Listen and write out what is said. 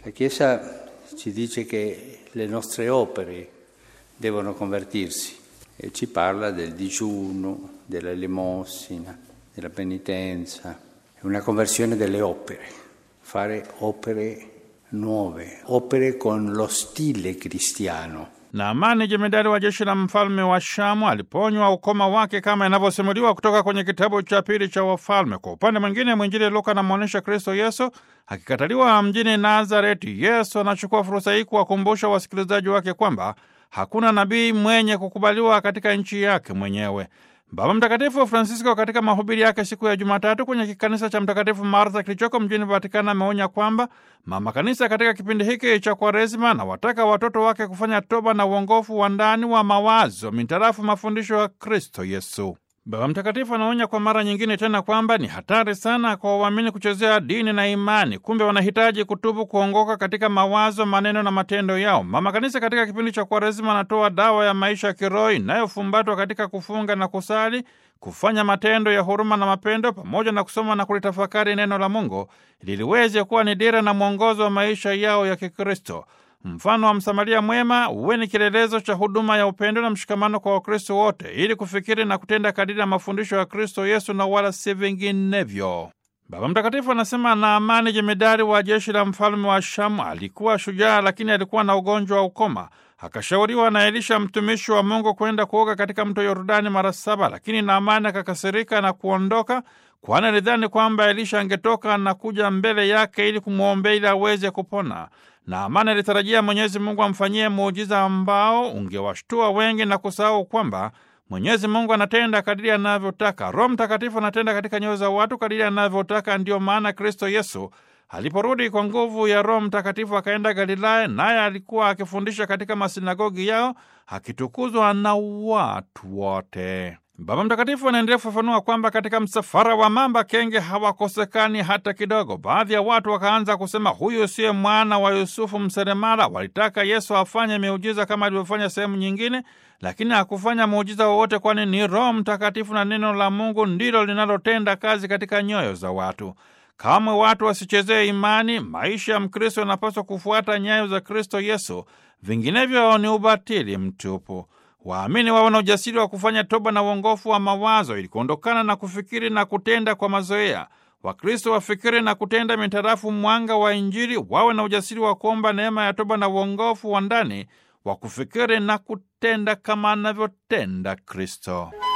La Chiesa ci dice che le nostre opere devono convertirsi e ci parla del digiuno, della elemosina, della penitenza, è una conversione delle opere, fare opere nuove, opere con lo stile cristiano. Naamani jemedari wa jeshi la mfalme wa Shamu aliponywa ukoma wake kama inavyosimuliwa kutoka kwenye kitabu cha pili cha Wafalme. Kwa upande mwingine, mwinjili Luka anamwonyesha Kristo Yesu akikataliwa mjini Nazareti. Yesu anachukua fursa hii kuwakumbusha wasikilizaji wake kwamba hakuna nabii mwenye kukubaliwa katika nchi yake mwenyewe. Baba Mtakatifu Francisco katika mahubiri yake siku ya Jumatatu kwenye kikanisa cha Mtakatifu Martha kilichoko mjini Vatikani ameonya kwamba mama kanisa katika kipindi hiki cha Kwaresima na wataka watoto wake kufanya toba na uongofu wa ndani wa mawazo mintarafu mafundisho ya Kristo Yesu. Baba Mtakatifu anaonya kwa mara nyingine tena kwamba ni hatari sana kwa waamini kuchezea dini na imani. Kumbe wanahitaji kutubu, kuongoka katika mawazo, maneno na matendo yao. Mama Kanisa katika kipindi cha Kwaresima anatoa dawa ya maisha ya kiroho inayofumbatwa katika kufunga na kusali, kufanya matendo ya huruma na mapendo, pamoja na kusoma na kulitafakari neno la Mungu ili liweze kuwa ni dira na mwongozo wa maisha yao ya Kikristo. Mfano wa Msamaria mwema uwe ni kielelezo cha huduma ya upendo na mshikamano kwa Wakristo wote, ili kufikiri na kutenda kadiri ya mafundisho ya Kristo Yesu na wala si vinginevyo. Baba Mtakatifu anasema Naamani, jemedari wa jeshi la mfalme wa Shamu, alikuwa shujaa, lakini alikuwa na ugonjwa wa ukoma. Akashauriwa na Elisha mtumishi wa Mungu kwenda kuoga katika mto Yordani mara saba, lakini Naamani akakasirika na kuondoka, kwani alidhani kwamba Elisha angetoka na kuja mbele yake ili kumwombea ili aweze kupona. Naamani alitarajia Mwenyezi Mungu amfanyie muujiza ambao ungewashtua wengi na kusahau kwamba Mwenyezi Mungu anatenda kadiri anavyotaka. Roho Mtakatifu anatenda katika nyoyo za watu kadiri anavyotaka. Ndiyo maana Kristo Yesu aliporudi kwa nguvu ya Roho Mtakatifu akaenda Galilaya, naye alikuwa akifundisha katika masinagogi yao akitukuzwa na watu wote. Baba Mtakatifu anaendelea kufafanua kwamba katika msafara wa mamba kenge hawakosekani hata kidogo. Baadhi ya watu wakaanza kusema, huyu siye mwana wa Yusufu mseremala. Walitaka Yesu afanye miujiza kama alivyofanya sehemu nyingine, lakini hakufanya muujiza wowote, kwani ni Roho Mtakatifu na neno la Mungu ndilo linalotenda kazi katika nyoyo za watu. Kamwe watu wasichezee imani. Maisha ya Mkristo yanapaswa kufuata nyayo za Kristo Yesu, vinginevyo ni ubatili mtupu. Waamini wawe na ujasiri wa kufanya toba na uongofu wa mawazo ili kuondokana na kufikiri na kutenda kwa mazoea. Wakristo wafikiri na kutenda mitarafu mwanga wa Injili, wawe na ujasiri wa kuomba neema ya toba na uongofu wa ndani wa kufikiri na kutenda kama anavyotenda Kristo.